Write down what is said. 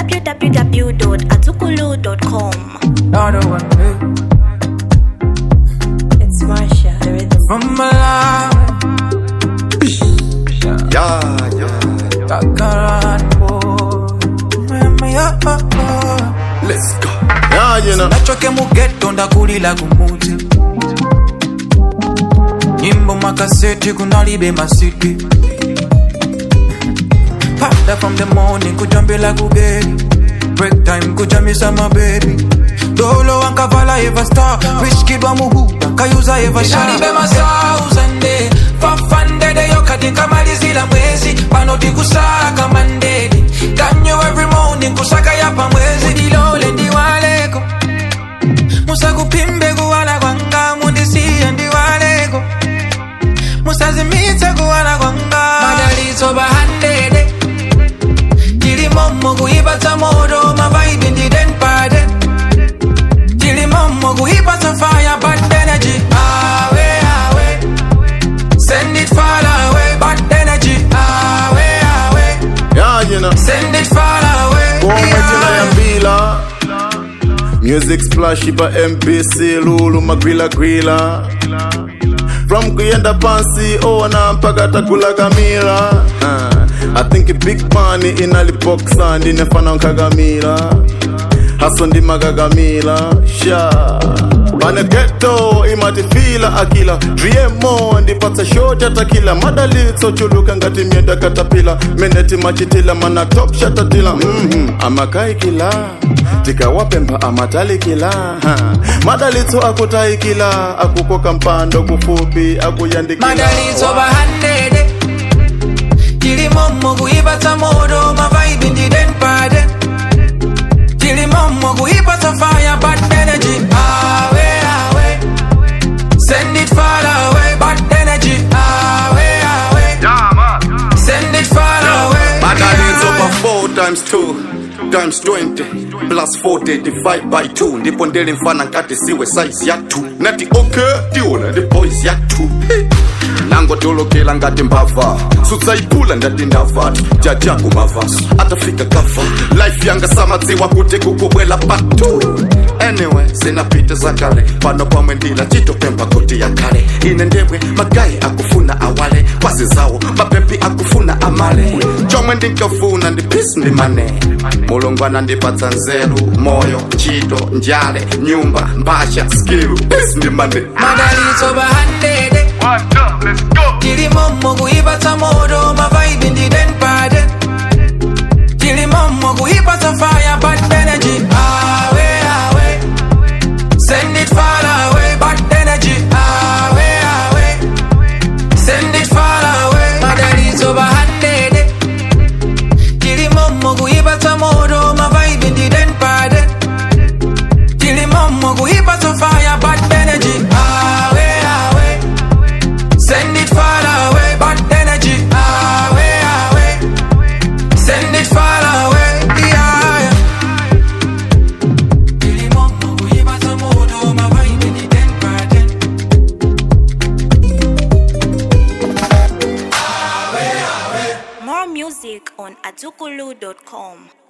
www.azukulu.com. Another one, eh. It's Marsha, the rhythm. From Malawi, Yeah, yeah. Kakaran boy. Mama, yeah, oh, oh. Let's go. Yeah, you know. nachoke mugeto ndakulila kumuti nyimbo makaseti kunalibe masiti Pata from the morning kujambila kugeri break time kujamisa mabebi dolo wankavala eva star rich kid wa muhuda kayuza eva shalibe masauzande fafandede yokati nkamalizila mwezi panoti kusaka mandedi kanyo every morning kusaka yapa mwezi dilole ndiwaleko musakupimbe kuwala kwanga mundisiye ndiwaleko musazimitse kuwala kwanga madalitso bahandede tilimomo kuipatsa moto mavaibi ndidenpade tilimomo kuipatsa fire bad energy awe awe send it far away bad energy awe awe Yeah, you know. send it far away Kwa majina ya yeah. mbila music splash ipa mpc lulu magwila gwila from kuyenda pansi ona mpaka takula kamila uh, i think big money inalipoksa ndinefana nkagamila haso ndimakagamila sha pane geto imatifila akila driemo ndipatsa shoti atakila madalitso chuluka ngati myenda katapila meneti machitila mana top shatatila mm amakaikila tikawapemba amatalikila ha. madalitso akutaikila akukoka mpando kufupi akuyandikila madalitso bahandede tilimomo kuipatsa moto mavaibi ndidenpade tilimomo kuipatsa fire bad energy awe awe send it far away bad energy awe awe send it far away Madalitso pa 4 times 2 times 20 plus 40 divide by 2 ndipo ndili mfana nkati siwe size ya 2 nati okay tiona ndi boys ya 2 nangotolokela ngati mbava sudzayiphula ndati ndavatu jajaku mavaso atafika kafa life yanga samadziwa kuti kukubwela patu anyway sinapita zakale pano pamwe ndila chitopemba kuti yakhale ine ndemwe magayi akufuna awale kwazi zawo mapepi akufuna amale chomwe ndinkafuna ndi peace ndi mane mulungu anandipatsa nzeru moyo ntchito njale nyumba mbasha skill peace ndi mane madalitso bahandede tilimomo kuipatsa moto mavaibi ndidenpade tilimomo kuipatsa fire bad energy awe awe send it far away bad energy awe awe send it far away madalitso bahandede tilimomo kuipatsa moto mavaibi ndidenpade tilimomo kuipatsa fire bad energy awe awe Send it far away, bad energy. Away, away. Send it far away, yeah. yeah. Tilimomo kuipata moto, mavibe ni den paden. More music on azukulu.com.